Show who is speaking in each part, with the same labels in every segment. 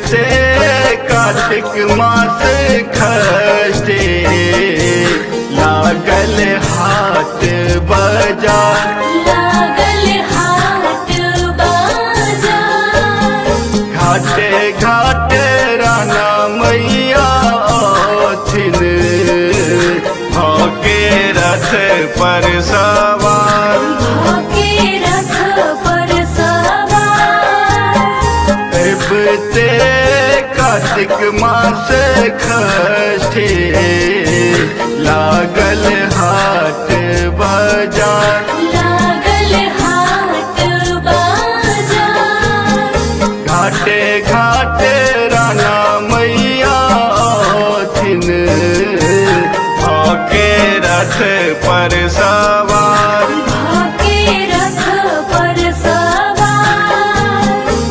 Speaker 1: से कार्तिक मास खटे लागल हाट बाजार
Speaker 2: लागल हाट बाजार
Speaker 1: घाटे घाटे राना मैया थिन भके रथ पर सवार
Speaker 2: भाके रथ पर सवार
Speaker 1: एबते कार्तिक मास खटे लागल हाट बाजार
Speaker 2: लागल हाट बाजार
Speaker 1: घाटे घाटे राना मैया थिन आके रथ पर सवार
Speaker 2: भाके रथ पर सवार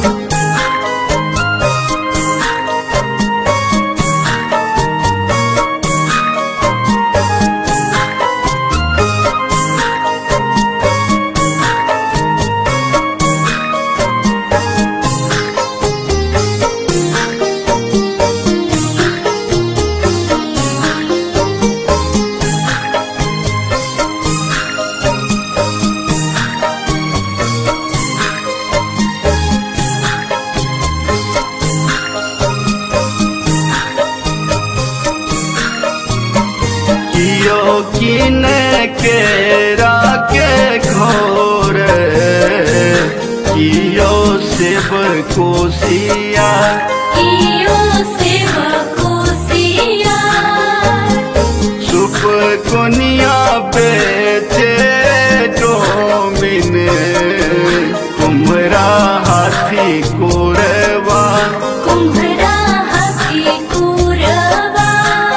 Speaker 1: कियो किन के राके घोर कियो शिव कोसिया
Speaker 2: कियो सेव कोसिया
Speaker 1: सुप कुनिया बेचे डोमिन कुमरा हाथी कोरवा
Speaker 2: कुम्भरा हाथी कुरवा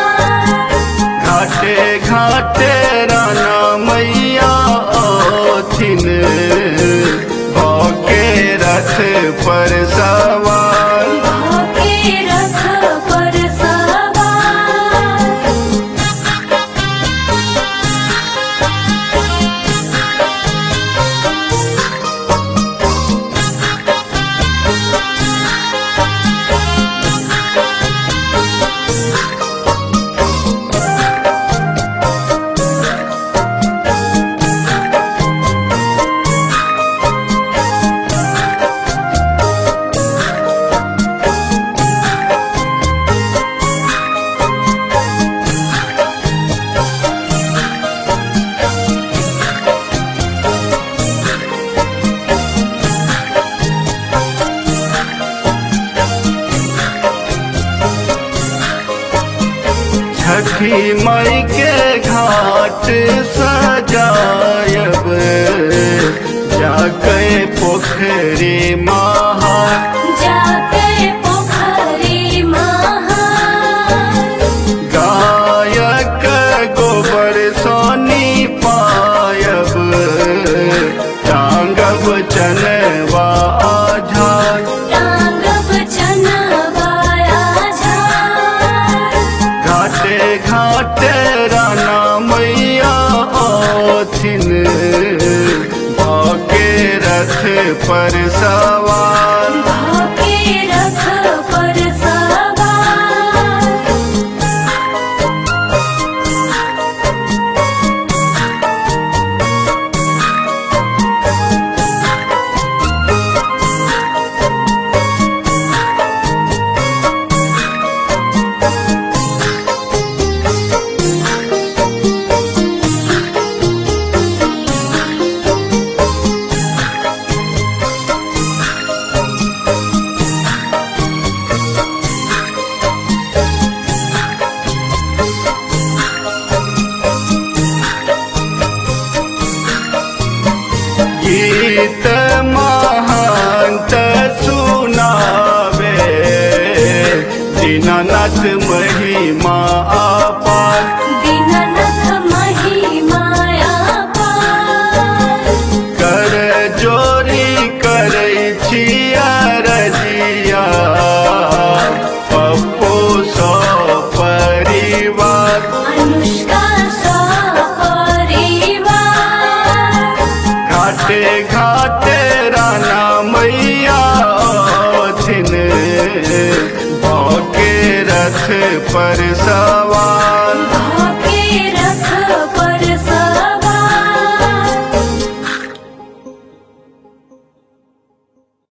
Speaker 1: घाटे घाटे राना मैया थिन भके रथ पर सवार
Speaker 2: भाके रथ पर सवार
Speaker 1: छठी मई के घाट सजायब जाके पोखरी महा
Speaker 2: जाके पोखरी महान
Speaker 1: गायक गोबर सोनी पायब टांगब चनवा आझार
Speaker 2: टांगब चनवाया झार
Speaker 1: घाटे घाटे राना मैया थिन भाके रथ पर सवार
Speaker 2: भाके रथ पर सवार
Speaker 1: गीत महांत सुनावे दीनानाथ महिमा अपार
Speaker 2: दीननाथ महिमाया पार
Speaker 1: कर जोरी करै छिया रजिया पप्पू सो परिवार
Speaker 2: अनुष्का सा परिवार
Speaker 1: घाटे घाटे राना मैया थिन पर सवार